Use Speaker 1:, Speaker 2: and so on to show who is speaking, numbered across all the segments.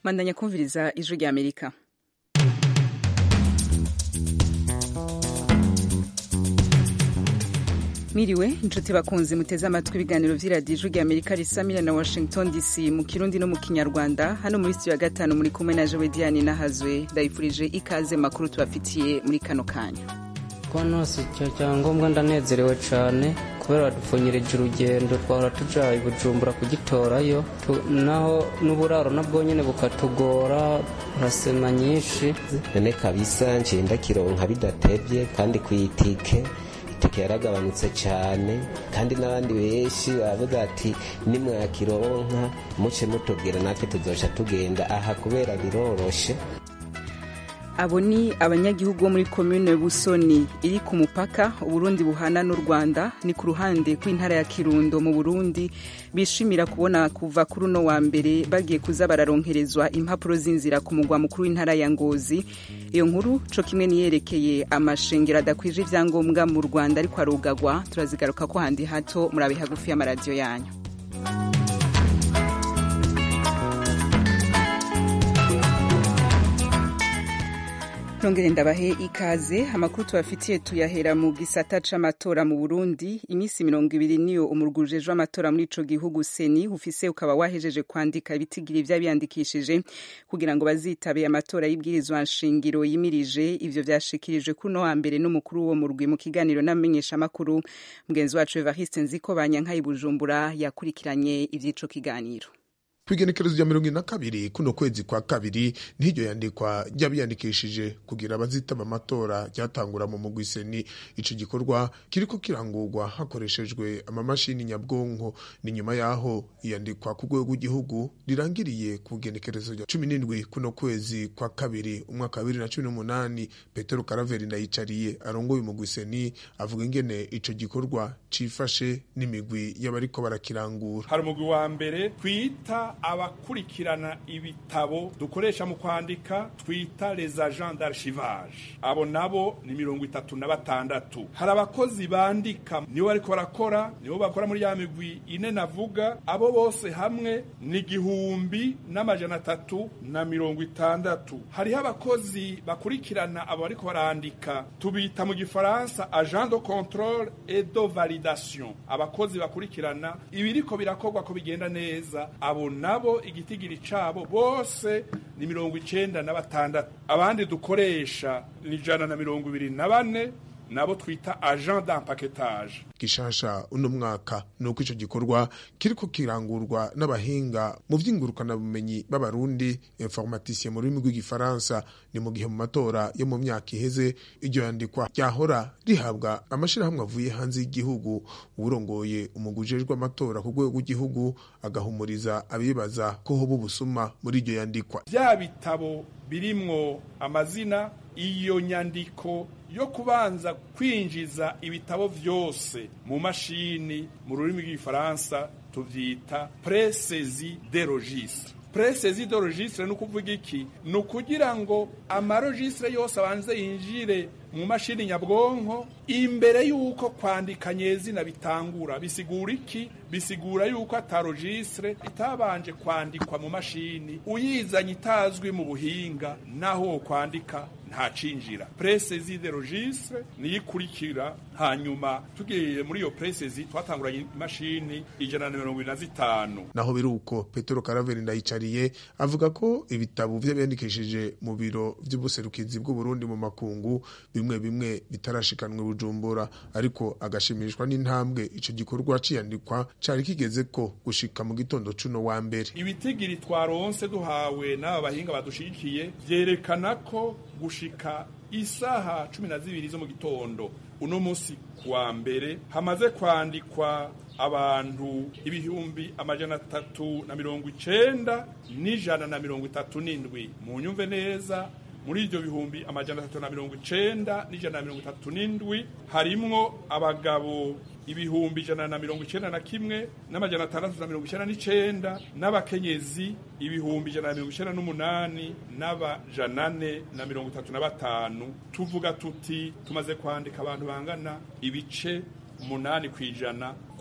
Speaker 1: mandanya kumviriza ijwi rya amerika Miriwe inshuti bakunzi muteze amatwi ibiganiro vy'iradiyo ijwi rya amerika risamira na washington dc mu kirundi no mu kinyarwanda hano muri studio ya gatanu muri kumwe na jewe diane nahazwe ndayifurije ikaze makuru tubafitiye muri kano kanya
Speaker 2: konose icyo cyangombwa ndanezerewe cyane kubera badupfunyirije urugendo twahora tuja i bujumbura kugitorayo naho n'uburaro nabwo nyine bukatugora urasema nyinshi
Speaker 3: none kabisa nciye ndakironka bidatevye kandi kwitike itike yaragabanutse cyane kandi n'abandi benshi baravuga ati nimwakironka muce mutubwira natwe tuzoca tugenda aha kubera biroroshe
Speaker 1: abo ni abanyagihugu bo muri komune busoni iri ku mupaka uburundi buhana n'u rwanda ni ku ruhande rw'intara ya kirundo mu burundi bishimira kubona kuva kuri uno wa mbere bagiye kuza bararonkerezwa impapuro z'inzira ku mugwa mukuru w'intara ya ngozi iyo nkuru co kimwe niyerekeye amashengero adakwije ivyangombwa mu rwanda ariko arugagwa turazigaruka ko handi hato murabe hagufi y'amaradiyo yanyu nongere ndabahe ikaze amakuru tubafitiye tuyahera mu gisata c'amatora mu burundi iminsi mirongo ibiri niyo umurugujejwe amatora muri ico gihugu seni ufise ukaba wahejeje kwandika ibitigiri vy'abiyandikishije kugira ngo bazitabe amatora y'ibwirizwa nshingiro yimirije ivyo vyashikirijwe kuno wa mbere n'umukuru wo murwi mu kiganiro n'amenyesha makuru mugenzi wacu evariste nziko banyanka bujumbura yakurikiranye ivy'ico kiganiro
Speaker 4: kwigenekerezo rya mirongo ine na kabiri kuno kwezi kwa kabiri n'iryo yandikwa ry'abiyandikishije kugira abazitaba amatora ryatangura mu mugwi seni ico gikorwa kiriko kirangurwa hakoreshejwe amamashini nyabwonko ni nyuma yaho iyandikwa ku rwego rw'igihugu rirangiriye ku igenekerezo rya cumi n'indwi kuno kwezi kwa kabiri umwaka wa bibiri na cumi n'umunani petero karaveri ndayicariye arongoye umugwi seni avuga ingene ico gikorwa cifashe n'imigwi y'abariko barakirangura
Speaker 5: hari umugwi wa mbere twita abakurikirana ibitabo dukoresha mu kwandika twita les agents d'archivage abo nabo ni mirongo itatu na batandatu hari abakozi bandika nibo bariko barakora nibo bakora muri ya migwi ine navuga abo bose hamwe ni igihumbi n'amajana atatu na mirongo itandatu hariho abakozi bakurikirana abo bariko barandika tubita mu gifaransa agent de controle et de validation abakozi bakurikirana ibiriko birakorwa ko bigenda neza abo nabo igitigiri cabo bose ni mirongo icenda na batandatu abandi dukoresha ni ijana na mirongo ibiri na bane nabo twita agent d'empaquetage
Speaker 4: gishasha uno mwaka nuko ico gikorwa kiriko kirangurwa n'abahinga mu vy'ingurukana bumenyi b'abarundi informaticien mu rurimi rw'igifaransa ni mu gihe mu matora yo mu myaka iheze iryo yandikwa ryahora rihabwa amashirahamwe avuye hanze y'igihugu uwurongoye umugwi ujejwe amatora ku rwego rw'igihugu agahumuriza abibaza ko hoba ubusuma muri iryo yandikwa
Speaker 5: vya bitabo birimwo amazina iyo nyandiko yo kubanza kwinjiza ibitabo vyose mu mashini mu rurimi rw'igifaransa tuvyita presezi de registre presezi de registre ni ukuvuga iki ni ukugira ngo amaregistre yose abanze yinjire mu mashini nyabwonko imbere y'uko kwandika nyezina bitangura bisigura iki bisigura y'uko atarogistre itabanje kwandikwa mu mashini uyizanye itazwi mu buhinga naho wo kwandika ntacinjira presezi de registre niyo ikurikira hanyuma tugiye muri iyo presezi twatanguranye imashini ijana na mirongo ibiri na zitanu
Speaker 4: naho biri uko petero karaveri ndayicariye avuga ko ibitabo vy'abiyandikishije mu biro vy'ubuserukizi bw'uburundi mu makungu bimwe bimwe bitarashikanwe bujumbura ariko agashimishwa n'intambwe ico gikorwa ciyandikwa cari kigeze ko gushika mu gitondo cuno wa mbere
Speaker 5: ibitigiri twaronse duhawe n'aba bahinga badushigikiye vyerekana ko gushika isaha cumi na zibiri zo mu gitondo uno musi kuwa mbere hamaze kwandikwa abantu ibihumbi amajana atatu na mirongo icenda n'ijana na mirongo itatu n'indwi mu nyumve neza muri ibyo bihumbi amajana atatu na mirongo icenda n'ijana na mirongo itatu n'indwi harimwo abagabo ibihumbi ijana na mirongo icenda na kimwe n'amajana atandatu na mirongo icenda n'icenda n'abakenyezi ibihumbi ijana na mirongo icenda n'umunani n'abajana ane na mirongo itatu na batanu tuvuga tuti tumaze kwandika abantu bangana ibice umunani ku ijana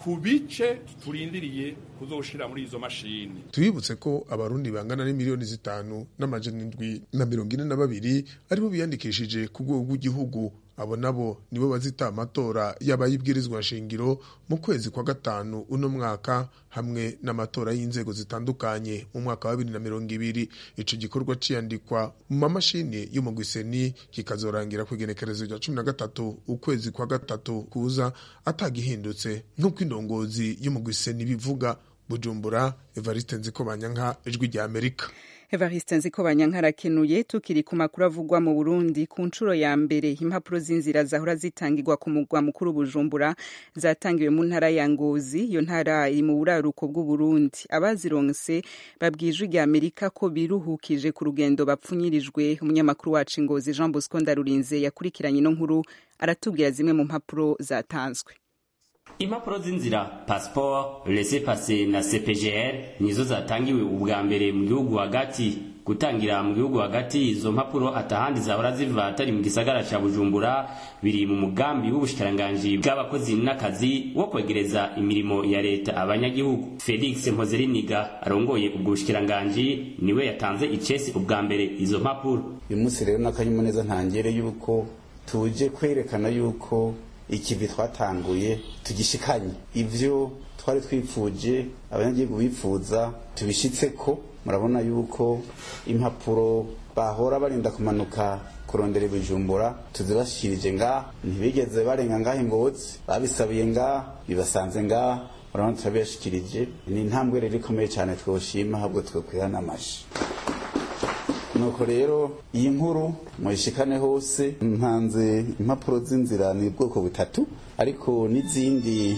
Speaker 5: ku bice turindiriye kuzoshira muri izo mashini
Speaker 4: tubibutse ko abarundi bangana n'imiliyoni zitanu n'amajana indwi na mirongo ine na babiri aribo biyandikishije ku rwego rw'igihugu abo nabo nibo bazita amatora y'abayibwirizwa nshingiro mu kwezi kwa gatanu uno mwaka hamwe n'amatora y'inzego zitandukanye mu mwaka wa bibiri na mirongo ibiri ico gikorwa ciyandikwa mu mamashini y'umugwiseni kikazorangira ku igenekerezo rya cumi na gatatu ukwezi kwa gatatu kuza atagihindutse nk'uko indongozi y'umugwiseni bivuga bujumbura evariste nzikobanyanka ijwi rya amerika
Speaker 1: Evariste Nzikobanya arakenuye tukiri ku makuru avugwa mu Burundi ku nshuro ya mbere impapuro z'inzira zahora zitangirwa ku mugwa mukuru Bujumbura zatangiwe mu ntara ya Ngozi iyo ntara iri mu buraruko bw'u Burundi abazironse babwijwe rya Amerika ko biruhukije ku rugendo bapfunyirijwe umunyamakuru wacu Ngozi Jean Bosco Ndarurinze yakurikiranye ino nkuru aratubwira zimwe mu mpapuro zatanzwe
Speaker 6: impapuro z'inzira pasiporo rese pase na cpgr nizo zatangiwe ubwa mbere mu gihugu hagati gutangira mu gihugu hagati izo mpapuro atahandi zahora ziva atari mu gisagara ca bujumbura biri mu mugambi w'ubushikiranganji bw'abakozi n'akazi wo kwegereza imirimo ya leta abanyagihugu felix mpozeriniga arongoye ubwo bushikiranganji niwe yatanze icesi ubwa mbere izo mpapuro
Speaker 7: uyu munsi rero n'akanyamuneza ntangere yuko tuje kwerekana yuko ikivi twatanguye tugishikanye ivyo twari twipfuje abanyagihugu bipfuza tubishitseko murabona yuko impapuro bahora barinda kumanuka kurondera ibijumbura tuzibashikirije ngaha ntibigeze barenga ngaha ingozi babisabiye ngaha bibasanze ngaha murabona turabibashikirije ni intambwe rero ikomeye cyane twoshima ahubwo twokwira n'amashi nuko rero iyi nkuru muyishikane hose ntanze impapuro z'inzira ni ubwoko butatu ariko n'izindi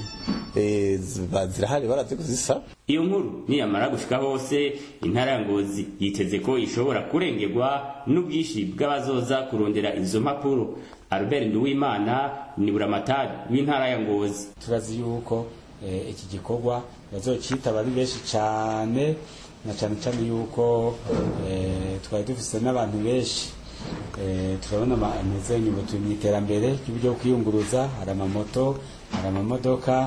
Speaker 7: e, zirahari barazi kuzisaba
Speaker 6: iyo nkuru niyamara gushika hose intara ya ngozi yiteze ko ishobora kurengerwa n'ubwinshi bw'abazoza kurondera izo mpapuro albert nduwimana ni buramatari w'intara ya ngozi
Speaker 8: turazi yuko e, iki gikorwa bazocitaba ari benshi cane na cyane cyane yuko twari dufise n'abantu benshi turabona ameze nyuma turi mu iterambere ry'uburyo bwo kwiyunguruza hari amamoto hari amamodoka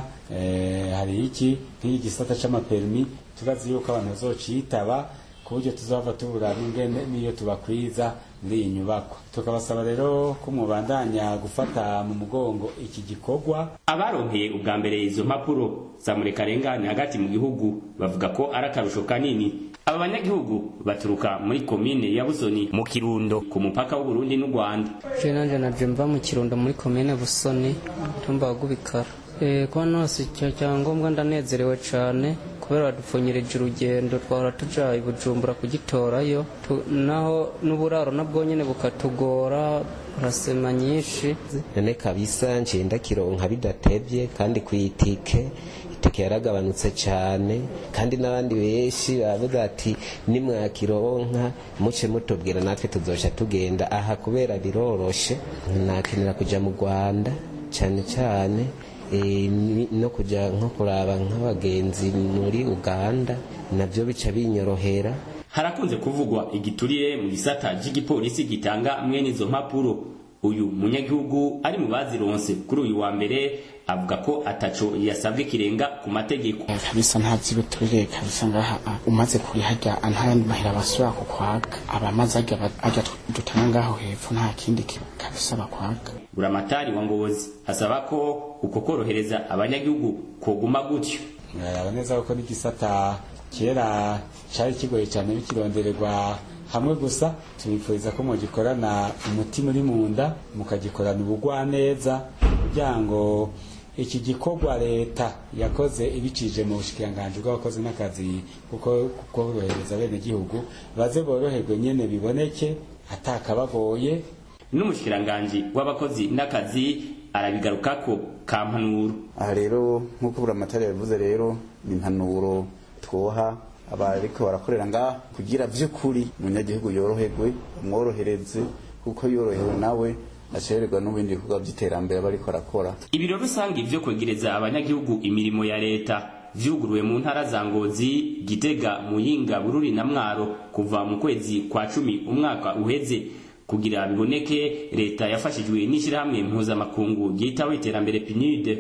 Speaker 8: hari iki nk'iki gisata c'amaperimi turazi yuko abantu bazocitaba ku buryo tuzava tubura n'ingene n'iyo tubakwiza muri iyi nyubako tukabasaba rero ko mubandanya gufata mu mugongo iki gikorwa
Speaker 6: abaronkeye ubwa mbere izo mpapuro za murekarengane hagati mu gihugu bavuga ko ari akarusho kanini aba banyagihugu baturuka muri komine ya busoni mu kirundo ku mupaka w'uburundi n'u rwanda
Speaker 2: je nanje naje mva mu kirundo muri komine busoni tumba gubikara Eh, kuba nose icyo cyangombwa ndanezerewe cyane kubera badupfunyirije urugendo twahora tuja i bujumbura kugitorayo tu, naho n'uburaro nabwo nyine bukatugora urasema nyinshi
Speaker 3: none kabisa nciye ndakironka bidatevye kandi kwitike itike yaragabanutse cyane kandi n'abandi benshi baravuga ati nimwakironka muce mutubwira natwe tuzoca tugenda aha kubera biroroshe nakenera kuja mu rwanda cyane cyane e, no kuja nko kuraba nk'abagenzi muri uganda navyo bica binyorohera
Speaker 6: harakunze kuvugwa igiturire mu gisata cy'igipolisi gitanga mwene izo mpapuro uyu munyagihugu ari mu bazironse kuri uyu wa mbere avuga ko ataco yasabwe kirenga ku mategeko
Speaker 9: kabisa nta vyibiturire kabisa ngaha umaze kuriharya ntayandi mahera basubira kukwaga abamaze arya dutanga ngaho hepfo nta kindi kabisa bakwaga
Speaker 6: buramatari wa ngozi asaba ko uko korohereza abanyagihugu koguma gutyo
Speaker 8: muraraba neza ko n'igisata kera cari kigoye cyane bikirondererwa hamwe gusa tubifuriza ko mugikorana umutima uri mu nda mukagikorana ubugwaneza kugira ngo iki gikorwa leta yakoze ibicije mu bushikiranganji bw'abakozi n'akazi kuko korohereza bene gihugu baze boroherwe nyene biboneke atakabagoye
Speaker 6: n'umushikiranganji w'abakozi n'akazi arabigarukako kampanuro
Speaker 7: aha rero nk'uko buramatari yabivuze rero ni impanuro twoha abariko barakorera ngaha kugira vy'ukuri umunyagihugu yoroherwe umworohereze kuko yorohewe nawe acererwa n'ibindi bikorwa vy'iterambere bariko arakora
Speaker 6: ibiro rusange vyo kwegereza abanyagihugu imirimo ya leta vyuguruwe mu ntara za ngozi gitega muyinga bururi na mwaro kuva mu kwezi kwa cumi umwaka uheze kugira biboneke leta yafashijwe n'ishyirahamwe mpuzamakungu ryitaho iterambere pinide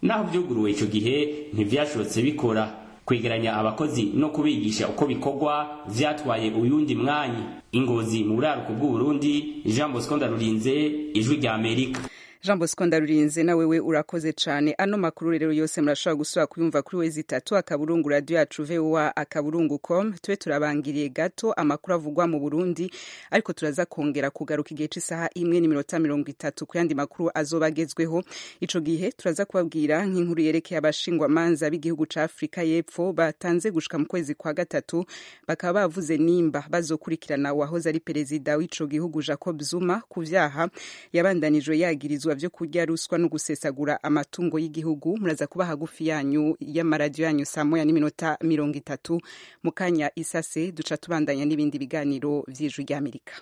Speaker 6: naho vyuguruwe ico gihe ntivyashobotse bikora kwegeranya abakozi no kubigisha uko bikorwa vyatwaye uyundi mwanya ingozi mu buraruko bw'uburundi jean bosco ndarurinze ijwi rya amerika
Speaker 1: jean bosco ndarurinze na wewe urakoze cane ano makuru rero yose murashobora gusubira kuyumva kuri wezi itatu akaburungu radio yacu voa akaburungu com tube turabangiriye gato amakuru avugwa mu burundi ariko turaza kongera kugaruka igihe c'isaha imwe n'iminota mirongo itatu ku yandi makuru azoba agezweho ico gihe turaza kubabwira nk'inkuru yerekeye abashingwamanza b'igihugu ca afurika y'epfo batanze gushika mu kwezi kwa gatatu bakaba bavuze nimba bazokurikirana uwahoze ari perezida w'ico gihugu jacob zuma ku vyaha yabandanijwe yagirizwa vyo kurya ruswa no gusesagura amatungo y'igihugu muraza kuba hagufi yanyu y'amaradiyo yanyu saa moya n'iminota mirongo itatu mu kanya isase duca tubandanya n'ibindi biganiro vy'ijwi ry'amerika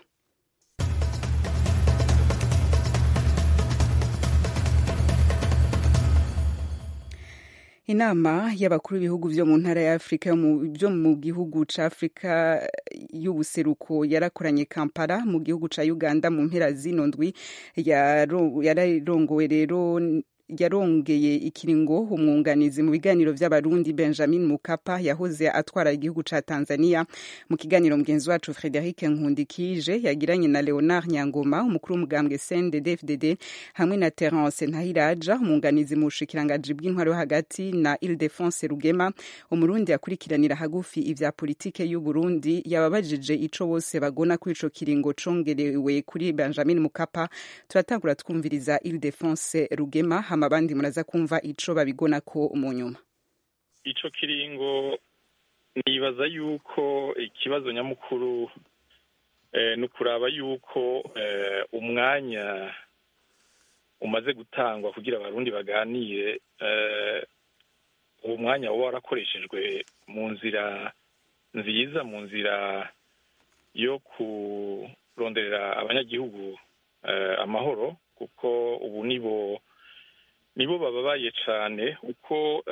Speaker 1: inama y'abakuru b'ibihugu vyo mu ntara ya afurika byo mu gihugu ca afurika y'ubuseruko yarakoranye kampala mu gihugu ca uganda mu mpera zino ndwi yararongowe rero yarongeye ikiringo umwunganizi mu biganiro vy'abarundi benjamin mukapa yahoze atwara igihugu ca tanzania mu kiganiro mugenzi wacu frederic nkundikije yagiranye na leonard nyangoma umukuru w'umugambwe cndd hamwe na terence ntahiraja umwunganizi mu bushikiranganji bw'intwaro yo hagati na ile defense rugema umurundi akurikiranira hagufi ivya politike y'uburundi yababajije ico bose bagona kuri ico kiringo congerewe kuri benjamin mukapa turatangura twumviriza ile defense rugema hama abandi muraza kumva ico babigona ko mu nyuma
Speaker 10: ico kiringo nibaza yuko ikibazo nyamukuru eh, ni ukuraba yuko eh, umwanya umaze gutangwa kugira abarundi baganire eh, uwo mwanya uba warakoreshejwe mu nzira nziza mu nzira yo kuronderera abanyagihugu eh, amahoro kuko ubu nibo nibo bababaye cyane uko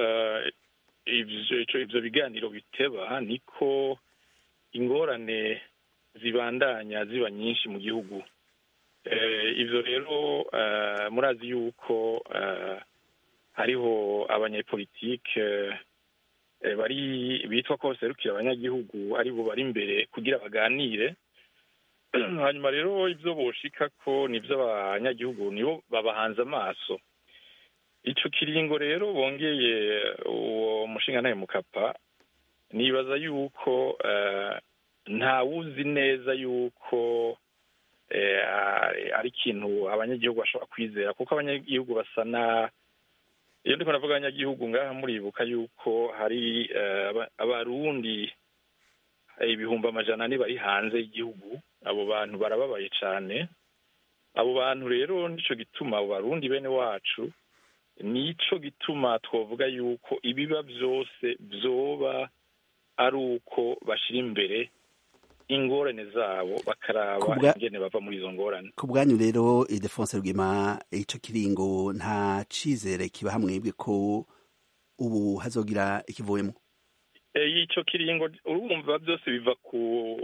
Speaker 10: ibyo biganiro biteba niko ingorane zibandanya ziba nyinshi mu gihugu ibyo rero murazi yuko hariho abanyepolitike bari bitwa ko baserukira abanyagihugu aribo bari imbere kugira baganire hanyuma rero ibyo boshika ko nibyo abanyagihugu nibo babahanze amaso ico kiringo rero bongeye uwo mushinga ntaye mukapa nibaza yuko ntawuzi neza yuko ari ikintu abanyagihugu bashobora kwizera kuko abanyagihugu basa na iyo ndiko ndavuga abanyagihugu ngaha muribuka yuko hari abarundi ibihumbi amajana ane bari hanze y'igihugu abo bantu barababaye cane abo bantu rero nico gituma abo barundi bene wacu nico gituma twavuga yuko ibiba byose byoba ari uko bashyira imbere ingorane zabo bakaraba ingene bava muri izo ngorane
Speaker 11: ku bwanyu rero idefonse rwima icyo kiringo nta cyizere kiba hamwebwe ko ubu hazogira ikivuyemo
Speaker 10: icyo kiringo urumva byose biva ku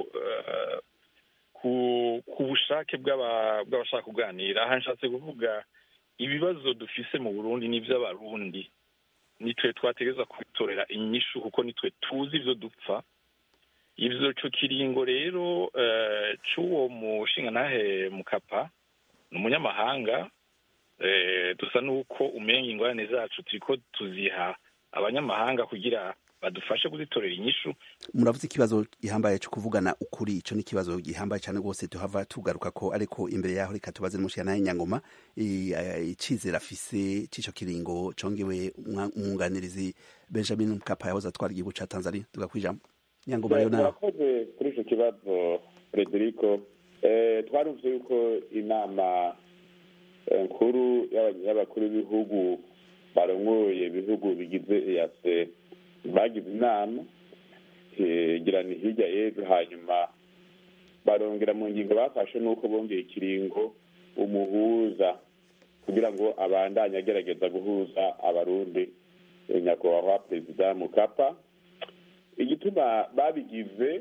Speaker 10: ku bushake bw'abashaka kuganira aha nshatse kuvuga ibibazo dufise mu burundi n'iby'abarundi nitwe twategereza kubitorera inyishu kuko nitwe tuzi ibyo dupfa ibyo cyo kiringo rero cy'uwo mushinga ntahe mukapa ni umunyamahanga dusa n'uko umenya ingorane zacu turi ko tuziha abanyamahanga kugira badufashe kuzitorera inyishu
Speaker 11: muravuze ikibazo gihambaye cyo kuvugana ukuri icyo ni ikibazo gihambaye cyane rwose tuhava tugaruka ko ariko imbere yaho reka tubaze n'umushyira nawe nyangoma icyizere afise cy'icyo kiringo congewe umwunganirizi benjamin mkapa yahoze atwara igihugu cya tanzania tugakwijamo nyangoma rero nawe
Speaker 12: murakoze kuri icyo kibazo frederico twarumvise yuko inama nkuru y'abakuru b'ibihugu barongoye ibihugu bigize eyase bagize inama girana hirya y'ejo hanyuma barongera mu ngingo bafashe n'uko bongeye ikiringo umuhuza kugira ngo abandanye agerageza guhuza abarundi nyakubahwa perezida mukapa igituma babigize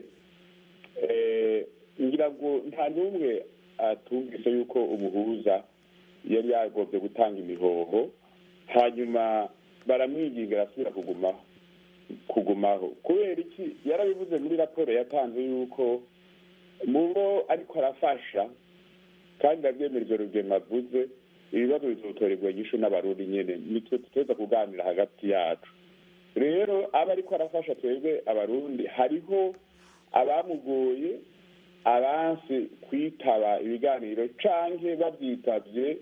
Speaker 12: ngira ngo nta n'umwe atumvise yuko umuhuza yari yagombye gutanga imihoho hanyuma baramwinginga arasubira kugumaho kugumaho kubera iki yarabivuze muri raporo yatanze yuko mu bo ariko arafasha kandi ndabyemera rugema avuze ibibazo bizotorerwa inyishu n'abarundi nyene nitwe tuteza kuganira hagati yacu rero aba ariko arafasha twebwe abarundi hariho abamugoye abansi kwitaba ibiganiro canke bavyitavye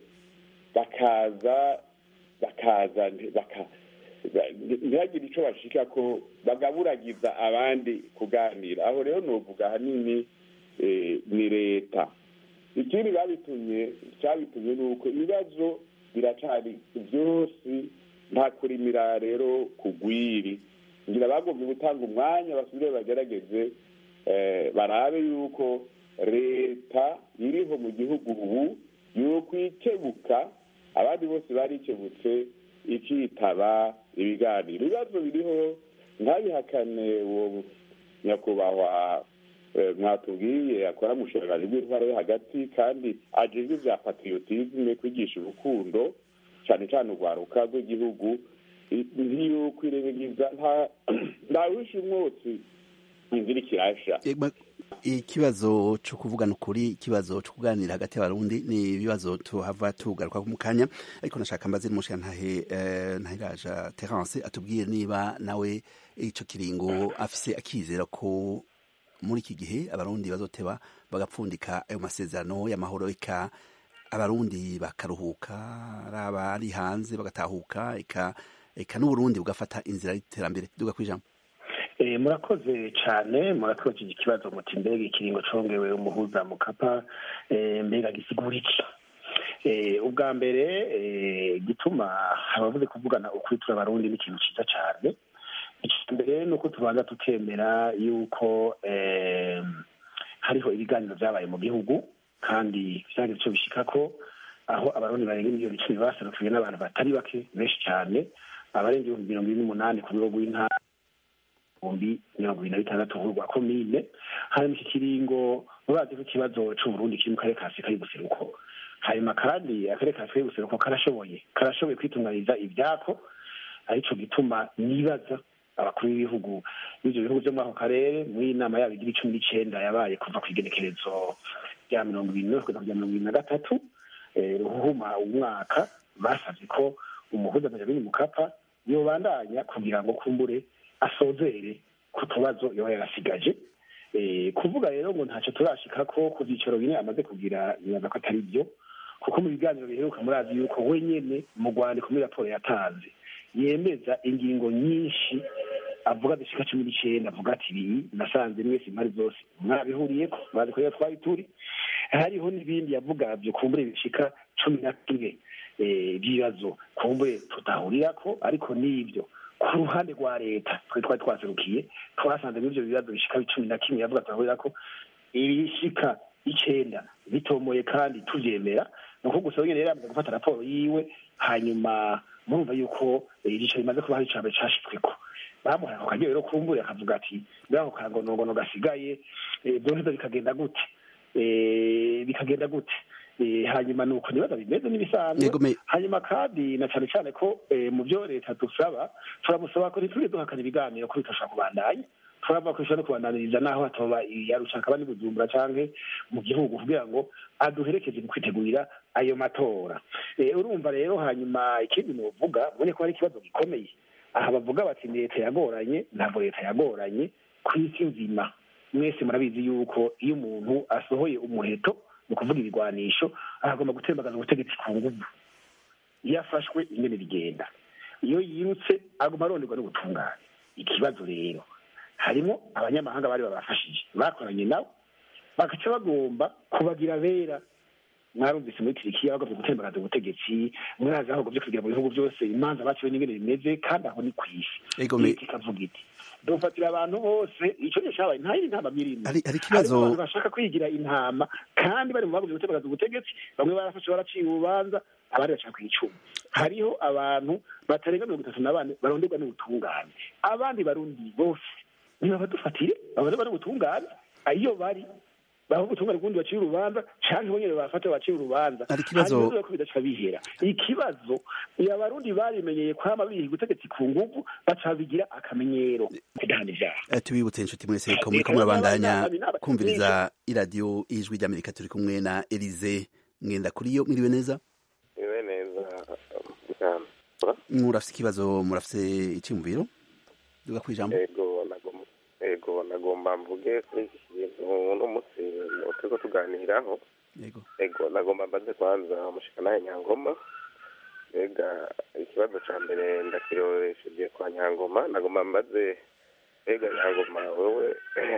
Speaker 12: bakaza bakaza baka ntihagire ico bashika ko bagaburagiza abandi kuganira aho rero novuga ahanini ni leta ikindi babitumye cyabitumye ni uko ibibazo biracari byose nta kurimira rero kugwiri ngira bagombye gutanga umwanya basubire bagerageze barabe yuko leta iriho mu gihugu ubu yokwikebuka abandi bose barikebutse ikitaba ibiganiro ibibazo biriho ntabihakane uwo nyakubahwa mwatubwiye akora mu bushakashatsi bw'intwaro yo hagati kandi ajejwe bya patriotisme kwigisha urukundo cyane cyane urwaruka rw'igihugu ntiyokwirengagiza ntawishe umwotsi inzira ikirasha
Speaker 11: ikibazo cyo kuvugana ukuri ikibazo cyo kuganira hagati y'abarundi ni ibibazo tuhava tugaruka mu kanya ariko nashaka mbaze n'umushyira ntahe ntahiraja terence atubwiye niba nawe icyo kiringo afise akizera ko muri iki gihe abarundi bazoteba bagapfundika ayo masezerano y'amahoro eka abarundi bakaruhuka ari abari hanze bagatahuka eka eka n'uburundi bugafata inzira y'iterambere duga kwijambo
Speaker 13: murakoze cyane murakoze iki kibazo muti mbega ikiringo congewe umuhuza mukapa mbega gisigura iki ubwa mbere gituma abavuze kuvugana ukuri turi abarundi ni ikintu cyiza cyane icya mbere ni uko tubanza tukemera yuko hariho ibiganiro byabaye mu gihugu kandi byagize icyo bishika ko aho abarundi barenga miliyoni icumi baserukiwe n'abantu batari bake benshi cyane abarenga ibihumbi mirongo ine n'umunani ku rwego rw'intara ibihumbi mirongo ibiri na bitandatu rwa komine hanyuma iki kiringo murazi ko ikibazo c'uburundi kiri mu karere ka afurika y'ubuseruko hanyuma kandi akarere ka afurika y'ubuseruko karashoboye karashoboye kwitunganyiriza ivyako arico gituma nibaza abakuru b'ibihugu b'ivyo bihugu vyo muri ako karere muri iyi nama yabo igira icumi n'icenda yabaye kuva ku igenekerezo rya mirongo ibiri n'imwe kugeza rya mirongo ibiri na gatatu ruhuma umwaka basavye ko umuhuza benjamin mukapa yobandanya kugira ngo kumbure asozere ku tubazo yoba yarasigaje kuvuga rero ngo ntacyo turashika ko ku byicaro bine amaze kugira nibaza ko atari byo kuko mu biganiro biheruka murazi yuko wenyene mu rwandiko muri raporo yatanze yemeza ingingo nyinshi avuga zishika cumi n'icenda avuga ati ibi nasanze mwese impari zose mwabihuriyeko murazi ko rero twari turi hariho n'ibindi yavuga vyo kumbure bishika cumi na kimwe by'ibibazo kumbure tutahurirako ariko n'ivyo ku ruhande rwa leta twari twari twaserukiye twasanze muri ivyo bibazo bishika cumi na kimwe yavuga turahurira ko ibishika icenda bitomoye kandi tuvyemera ni uko gusa wenyene rero yamaze gufata raporo yiwe hanyuma murumva yuko igice bimaze kuba hari icambere cashitsweko bamuhaye ako karyo rero kumbure akavuga ati mbega ako kangonongono gasigaye vyoheza bikagenda gute bikagenda gute hanyuma ni uko nibaza bimeze n'ibisanzwe hanyuma kandi na cyane cyane ko mu byo leta dusaba turamusaba ko ntitujye duhakana ibiganiro ko bitashobora kubandanya turavuga ko ishobora no kubandaniriza n'aho hatoba yarushaka aba bujumbura canke mu gihugu kugira ngo aduherekeze mu kwitegurira ayo matora urumva rero hanyuma ikindi novuga mubone ko hari ikibazo gikomeye aha bavuga bati leta yagoranye ntabwo leta yagoranye ku isi nzima mwese murabizi yuko iyo umuntu asohoye umuheto ni ukuvuga ibigwanisho agomba gutembagaza ubutegetsi ku nguvu iyo afashwe ingene bigenda iyo yirutse agomba aronderwa n'ubutungane ikibazo rero harimo abanyamahanga bari babafashije bakoranye nabo bagaca bagomba kubagira bera mwarumvise muri tirikiya bagomba gutembagaza ubutegetsi murazi aho bagomvye kugira mu bihugu byose imanza baciwe n'ingene bimeze kandi aho ni kw'isi leta ikavuga iti dufatira abantu bose ico ni cabaye nta yindi ntama mirimo
Speaker 11: hari ikibazo
Speaker 13: abantu bashaka kwigira intama kandi bari mu bagomvye gutembagaza ubutegetsi bamwe barafashe baraciye urubanza abandi bashaka kwicuma hariho abantu batarenga mirongo itatu na bane baronderwa n'ubutungane abandi barundi bose niba badufatire babareba n'ubutungane iyo bari bavuga ubutungane bw'undi baciye urubanza canke bo nyene bafata baciye urubanza
Speaker 11: Hari ikibazo-
Speaker 13: hanyuma bizoza ko bidaca bihera ikibazo iyo abarundi barimenyeye kwama biha ubutegetsi ku nguvu baca bigira akamenyero kudahana ivyaha
Speaker 11: Eh, tubibutse inshuti mwese ko
Speaker 13: Eh,
Speaker 11: muriko
Speaker 13: eh,
Speaker 11: murabandanya
Speaker 13: n'abandi- n'abandi-
Speaker 11: kumviriza iradiyo ijwi ry'amerika turi kumwe na elize mwenda kuri yo mwiriwe neza
Speaker 14: iwe neza bwana
Speaker 11: murafise ikibazo murafise iciyumviro duga kwijambo
Speaker 14: ego nagomba ego nagomba mvuge kuri iki kintu uno munsi turiko tuganiraho
Speaker 11: yego
Speaker 14: ego nagomba mbaze kwanza umushikanaye nyangoma mbega ikibazo ca mbere ndakiroresheje kwa nyangoma nagomba mbaze mbega nyangoma wewe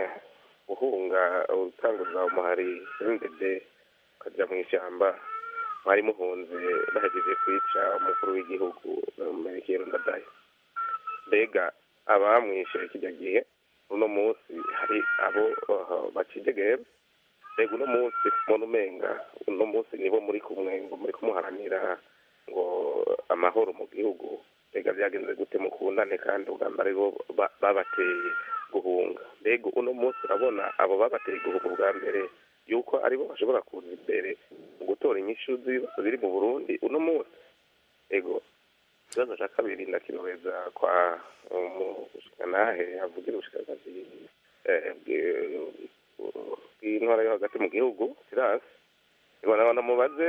Speaker 14: uhunga utanguza umuhari ndende ukaja mw'ishamba mwari muhunze bahejeje kwica umukuru w'igihugu merekero ndadaye mbega abamwishe kijya gihe uno munsi hari abo uh, bacidegeye mbega uno munsi mbona umenga uno munsi nibo muri kumwe ngo muri kumuharanira ngo amahoro mu gihugu mbega byagenze gute mukundane kandi ubwamba aribo ba- babateye guhunga mbega uno munsi urabona abo babateye guhunga ubwa mbere yuko aribo bashobora kuza imbere mu gutora inyishu z'ibibazo biri mu burundi uno munsi ego ikibazo cya kabiri ndakinoreza kwa umushikanahe avugira ubushikanazi eh, bwi- bw'intwara yo hagati mu gihugu sirasi ibona namubaze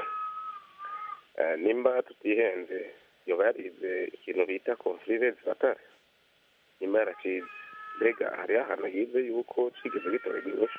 Speaker 14: eh, nimba tutihenze yoba yarize ikintu bita conflire zifatare nimba yaracize mbega hariho ahantu yize yuko cigeze gitorerwa inyishu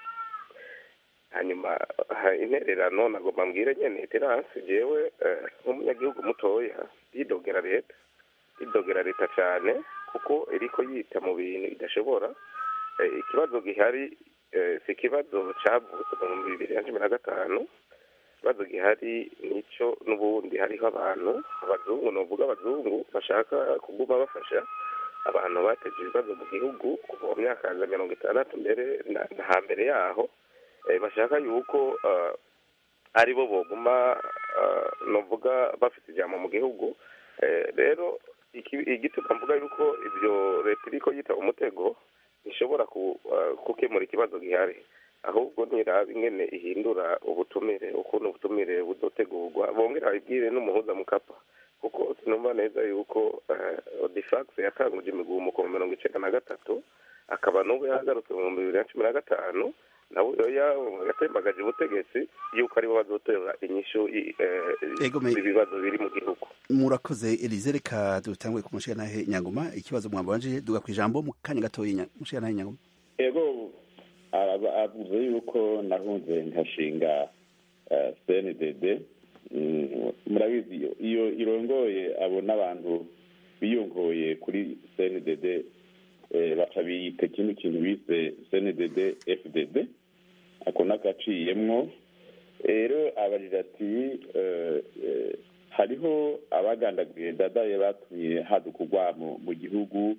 Speaker 14: hanyuma ha- intererano nagomba mbwire nyene terasi jewe eh, nk'umunyagihugu mutoya yidogera leta yidogera leta cane kuko iriko yita mu bintu idashobora Eh, ikibazo gihari eh, si ikibazo cavutse mu bihumbi bibiri na cumi na gatanu ikibazo gihari nico n'ubundi hariho abantu abazungu novuga abazungu bashaka kuguma bafasha abantu bateje ibibazo mu gihugu kuva mu myaka ya mirongo itandatu mbere na na hambere yaho eh, bashaka yuko uh, ari bo boguma uh, novuga bafite ijambo mu gihugu eh, rero iki- igituma mvuga yuko ibyo leta iriko yita umutego ishobora ku, uh, gukemura ikibazo gihari ahubwo niraba ingene ihindura ubutumire ukuntu ubutumire buzotegurwa bongera babibwire n'umuhuza mukapa kuko sinumva neza yuko uh, odifax yatanguje imigumuko mu mirongo icenda na gatatu akaba n'ubu yagarutse mu bihumbi bibiri na cumi na gatanu nawe ya- yatembagaje ubutegetsi yuko aribo bazotora inyishu i- eh,
Speaker 11: Ego, me-
Speaker 14: ibibazo biri mu gihugu
Speaker 11: murakoze elize reka dutangure ku mushikanahe nyangoma ikibazo mwambanje duga kwijambo mu kanya gatoya nya- mushikanahe nyangoma
Speaker 12: ego araba- avuze yuko nahunze nkashinga eh, cndd Mm, murabizi iyo- iyo irongoye abo n'abantu biyongoye kuri cndd eh, baca biyita ikindi kintu bise cndd fdd ako n'agaciyemwo rero abajije ati eh, eh, hariho abagandaguye dadaye batumye haduka urwamo mu gihugu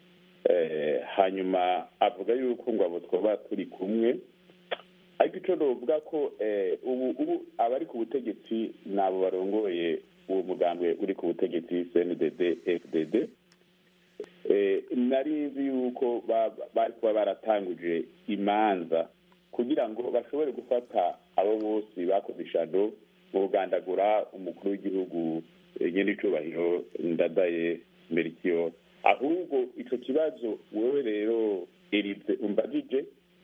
Speaker 12: eh, hanyuma avuga yuko ngo abo twaba turi kumwe ariko icyo novuga ko eh, ubu ubu abari ku butegetsi ni abo barongoye uwo mugambwe uri ku butegetsi cndd fdd Eh, nari nzi yuko ba- bari kuba baratanguje imanza kugira ngo bashobore gufata abo bose bakoze ishado mu kugandagura umukuru w'igihugu eh, nyen'icubahiro ndadaye merikiyo ahubwo ico kibazo wewe rero erize umbajije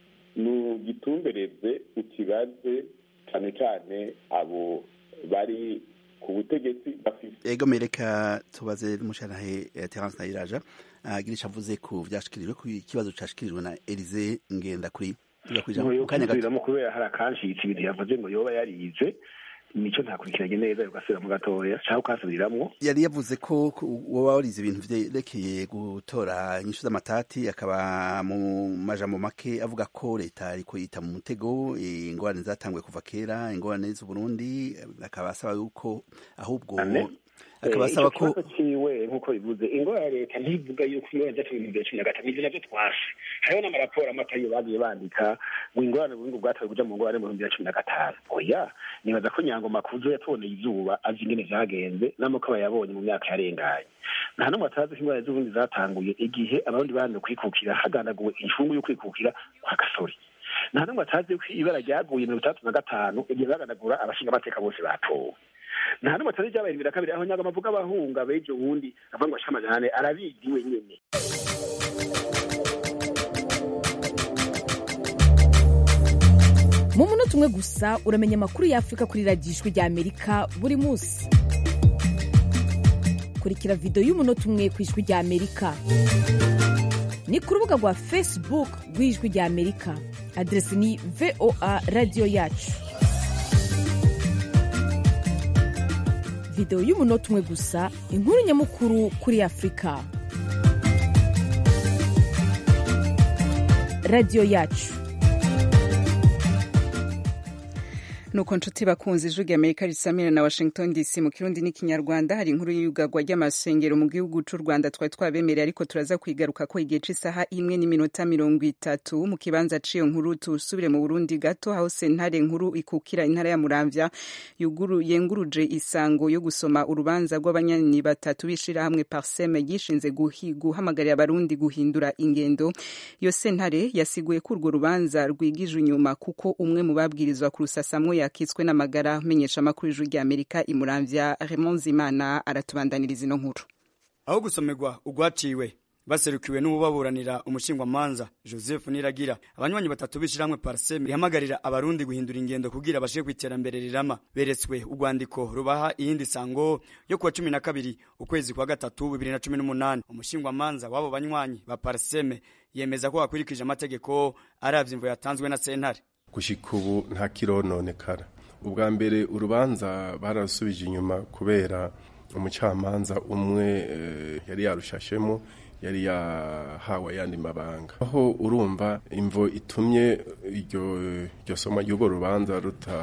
Speaker 12: nugitumbereze ukibaze cane cane abo bari ku butegetsi bafise
Speaker 11: ego mereka tubaze n'umushikanahe eh, terence nayiraja agira ico avuze ku vyashikirijwe ku kibazo cashikirijwe na elize ngenda kuri duga kwijambo mu kanya gato
Speaker 13: kwisubiramo kubera hari akanshitse ibintu yavuze ngo yoba yarize nico ntakurikiranye neza ugasubiramo gatoya canke ukasubiramwo
Speaker 11: yari yavuze ko ku- woba warize ibintu vyerekeye gutora inyishu z'amatati akaba mu majambo make avuga ko leta ariko yita mu mutego eh, ingorane zatanguye kuva kera ingorane z'uburundi eh, akaba asaba yuko ahubwo
Speaker 13: Ane?
Speaker 11: akaba
Speaker 13: Eh,
Speaker 11: asaba
Speaker 13: ico
Speaker 11: ko
Speaker 13: kibazo ciwe nk'uko bivuze ingora ya leta ntivuga yuko ingorane zacu mu bibiri cumi na gatanu ivyo navyo twase hariho n'amaraporo amatayo bagiye bandika ngo ingorane burundu bwatowe kuja mu ngorane mu bihumbi bibiri na cumi na gatanu oya nibaza ko nyangoma kuzo yatuboneye izuba azi ingene vyagenze n'amako yabonye mu myaka yarenganye nta n'umwe atazi ko ingorane z'uburundi zatanguye igihe abarundi banze kwikukira hagandaguwe incungu yo kwikukira kwa gasore nta n'umwe atazi ko ibara ryaguye mirongo itandatu na gatanu igihe baganagura abashinga amateka bose batowe nta n'umwe atazi ibyabaye bibiri na kabiri aho nyagama avuga abahunga bejo wundi avuga ngo ashika amajana ane arabizi wenyene
Speaker 15: mu munota umwe gusa uramenya amakuru y'afurika kuri radiyo ijwi rya amerika buri munsi kurikira videwo y'umunota umwe ku ijwi rya amerika ni ku rubuga rwa facebook rw'ijwi rya amerika aderesi ni voa radiyo yacu videwo y'umunota umwe gusa inkuru nyamukuru kuri afurika radiyo yacu
Speaker 1: nuko nshuti bakunze ijwi rya amerika risamira na washington dc mu kirundi n'ikinyarwanda hari inkuru y'iyugagwa ry'amasengero mu gihugu c'u rwanda twari twabemereye ariko turaza kwigaruka ko igihe c'isaha imwe n'iminota mirongo itatu mu kibanza c'iyo nkuru tusubire mu burundi gato aho sentare nkuru ikukira intara ya muramvya yenguruje isango yo gusoma urubanza rw'abanyani batatu b'ishirahamwe parseme yishinze guhamagarira abarundi guhindura ingendo iyo sentare yasiguye ko urwo rubanza rwigije inyuma kuko umwe mu babwirizwa ku rusasamwo yakitswe n'amagara menyesha amakuru y'ijuru rya amerika imuramvya Raymond Zimana aratubandaniriza ino nkuru
Speaker 16: aho gusomerwa ugwaciwe baserukiwe n'ububaburanira umushingwamanza joseph niragira abanywanyi batatu b'ishiramwe parseme rihamagarira abarundi guhindura ingendo kugira bashike ku iterambere rirama beretswe urwandiko rubaha iyindi sango yo kuwa cumi na kabiri ukwezi kwa gatatu bibiri na cumi n'umunani umushingwamanza w'abo banywanyi ba parseme yemeza ko bakurikije amategeko aravye imvo yatanzwe na sentare
Speaker 17: gushika ubu nta kirononekara ubwa mbere urubanza barasubije inyuma kubera umucamanza umwe yari yarushashemo yari yahawe ayandi mabanga aho urumva imvo itumye iryo soma ry'urwo rubanza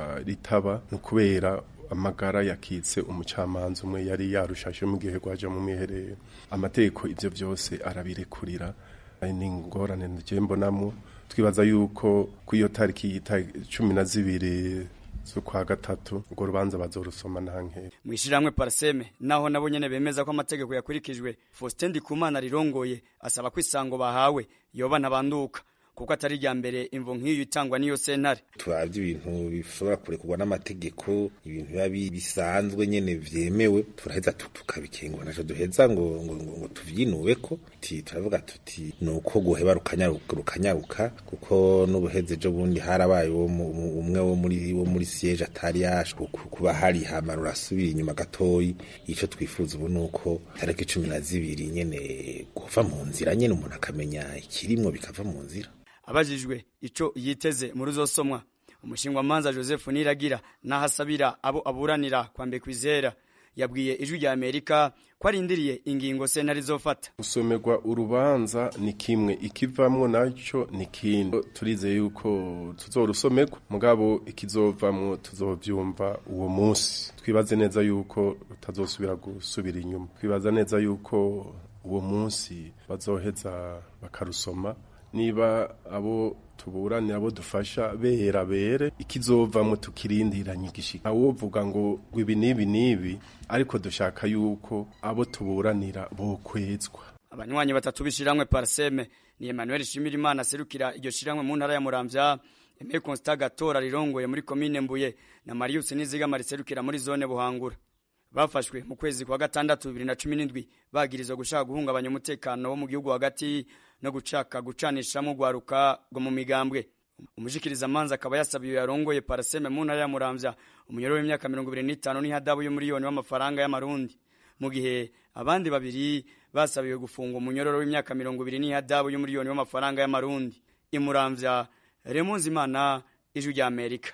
Speaker 17: ritaba ni ukubera amagara yakitse umucamanza umwe yari yarushashe mu gihe rwaje mu mwiherero amategeko ibyo byose arabirekurira ni ingorane mbonamo twibaza yuko ku iyo tariki cumi na zibiri z'ukwa gatatu urwo rubanza bazorusoma nta nkera
Speaker 16: mu ishyirahamwe paraseme naho nabo nyene bemeza ko amategeko yakurikijwe faustin ndikumana rirongoye asaba ko isango bahawe yoba ntabanduka kuko atari irya mbere imvo nk'iyo itangwa n'iyo sentare
Speaker 18: turavye ibintu bishobora kurekurwa n'amategeko ibintu biba bisanzwe nyene vyemewe turaheza tukabikengura naco duheza ngo ngo, ngo, ngo tuvyinubeko ti turavuga tuti nuko guheba rukanyaruka rukanyaruka kuko n'ubuheze ejo bundi harabaye umwe wo muri wo muri siege atari yaje kuba hari hama rurasubira inyuma gatoyi ico twifuza ubu nuko tariki cumi na zibiri nyene kuva mu nzira nyene umuntu akamenya ikirimwo bikava mu nzira
Speaker 16: abajijwe ico yiteze muri uzosomwa umushingwamanza joseph niragira n'ahasabira abo aburanira kwambe kwizera yabwiye ijwi rya amerika ko arindiriye ingingo sentare izofata
Speaker 17: gusomerwa urubanza ni kimwe ikivamwo naco ni kindi turizeye yuko tuzorusomerwa mugabo ikizovamwo tuzovyumva uwo munsi twibaze neza yuko rutazosubira gusubira inyuma twibaza neza yuko uwo munsi bazoheza bakarusoma niba abo tuburanira abo dufasha bera bere ikizovamwo tukirindiranye igishika awovuga ngo ibi n'ibi n'ibi ariko dushaka yuko abo tuburanira bokwezwa
Speaker 16: abanywanyi batatu b'ishiramwe parseme ni Emmanuel Shimirimana aserukira iryo shiramwe mu ntara ya Muramvya Aimé Constant Gatora rirongoye muri komine Mbuye na Marius Nizigama riserukira muri zone Buhangura bafashwe mu kwezi kwa gatandatu bibiri na cumi n'indwi bagirizwa gushaka guhungabanya umutekano wo mu gihugu hagati no gucaka gucanishamo urwaruka rwo mu migambwe umushikiriza amanza akaba yasabiye yarongoye paraseme mu ntara ya muramvya umunyoro w'imyaka mirongo ibiri n'itanu n'ihadabu y'umuriyoni w'amafaranga y'amarundi mu gihe abandi babiri basabiwe gufunga umunyororo w'imyaka mirongo ibiri n'ihadabu y'umuriyoni w'amafaranga y'amarundi imuramvya remunzimana ijwi rya amerika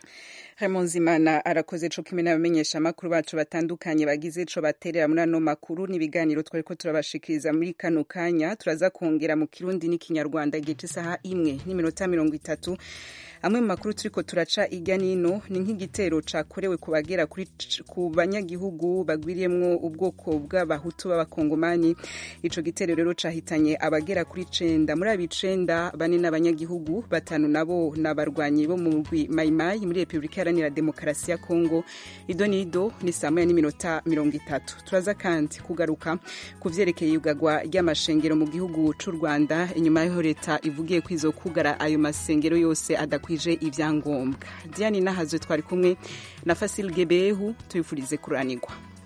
Speaker 1: Imana arakoze co kimwe n'abamenyesha amakuru bacu batandukanye bagize co baterera muri ano makuru n'ibiganiro twari ko turabashikiriza muri kano kanya turaza kongera mu kirundi n'ikinyarwanda igihe isaha imwe n'iminota mirongo itatu amwe mu makuru turiko turaca irya nino ni nk'igitero cakorewe ku bagera ku banyagihugu bagwiriyemwo ubwoko bw'abahutu b'abakongomani ico gitero rero cahitanye abagera kuri cenda muri abo icenda bane n'abanyagihugu batanu nabo n'abarwanyi bo mu umugwi mayimayi muri repubulika iharanira demokarasi ya kongo ido nido ni saa moya n'iminota mirongo itatu turaza kandi kugaruka ku vyerekeye iyugagwa ry'amashengero mu gihugu c'u rwanda inyuma y'aho leta ivugiye ko izo kugara ayo masengero yose adakwije ivyangombwa diane nahazwe twari kumwe na fasil gebehu tubifurize kuranirwa